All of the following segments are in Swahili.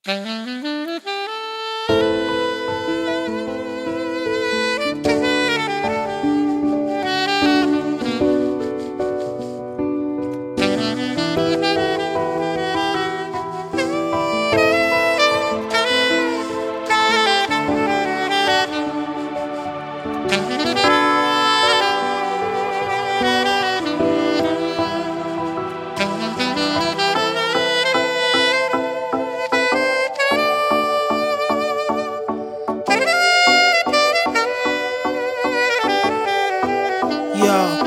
Yo.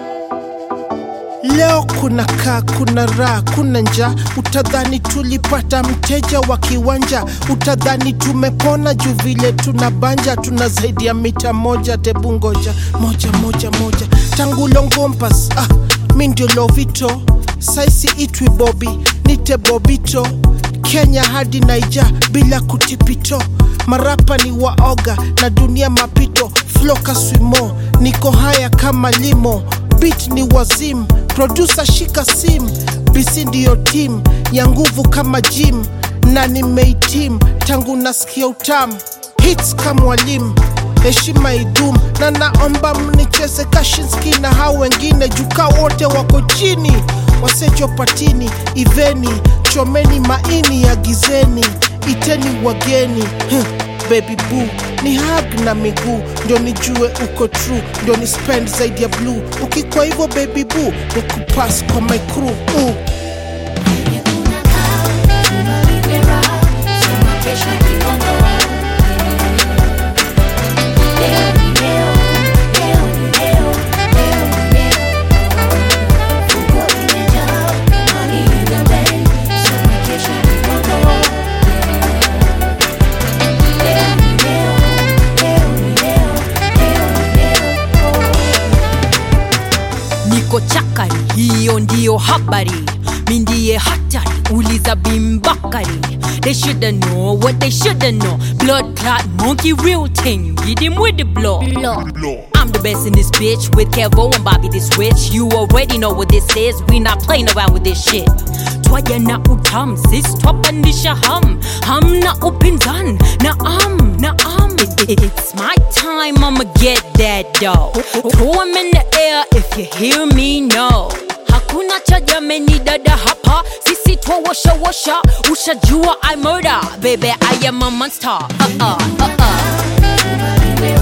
Leo kuna kaa, kuna raha, kuna njaa. Utadhani tulipata mteja wa kiwanja, utadhani tumepona juu vile tuna banja, tuna zaidi ya mita moja. Tebu ngoja moja moja moja, tangu Longompas ah, mi ndio Lovito, saisi itwi Bobi, nite Bobito, Kenya hadi Naija bila kutipito, marapa ni waoga na dunia mapito, floka swimo, niko haya kama limo beat ni wazim producer shika sim bisi ndiyo tim ya nguvu kama jim na nimeitim tangu nasikia utam hits kama mwalimu heshima idum na naomba mnicheze kashinski na hao wengine jukaa wote wako chini wasecho patini iveni chomeni maini ya gizeni iteni wageni huh. Baby boo ni hug na miguu ndio nijue uko true ndio ni spend zaidi ya blue ukikwa hivyo baby boo ni kupass kwa my crew uh. niko chakari, hiyo ndiyo habari. Mi ndiye hatari, uliza bimbakari. They shoulda know what they shoulda know. Blood clot monkey, real thing. Get him with the blow. I'm the best in this bitch with Kevo and Bobby the Switch. You already know what this is. We not playing around with this shit. Twaja na utam, sis twapandisha ham. Ham na upinzan, na am, na am. It's my time, I'ma get that dough. Throw 'em in the air if you hear me, no. Hakuna cha jameni dada hapa, sisi twawasha washa, ushajua I murder, baby I am a monster. Uh uh uh uh.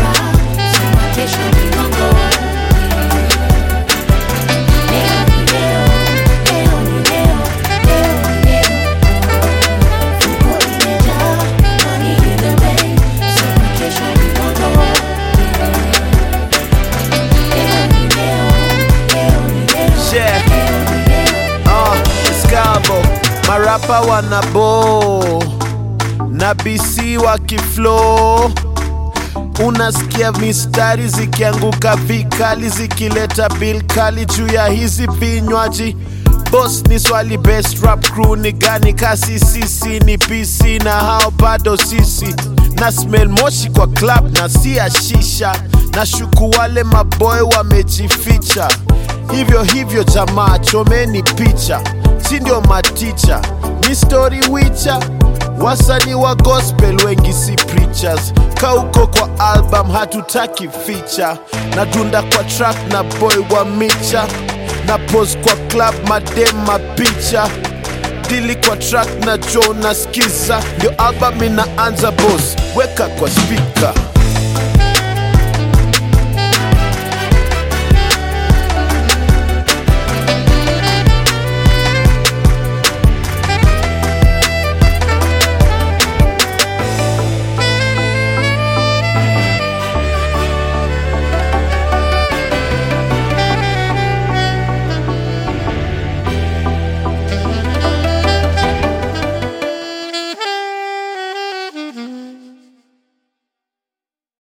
Yeah. Uh, Skabo marapa wanabo na BC wakiflow, unasikia mistari zikianguka vikali zikileta bil kali juu ya hizi vinywaji. Boss ni swali, best rap crew ni gani? Kasi sisi ni PC na hao bado sisi na smell moshi kwa club na si ya shisha, na shuku wale maboy wamejificha hivyo hivyo, jamaa chomeni picha, si ndio maticha ni story wicha wasanii wa gospel wengi si preachers kauko kwa album hatutaki feature na tunda kwa track na boy wa micha na pose kwa club madem mapicha dili kwa track na jo na skiza ndio album inaanza boss weka kwa speaker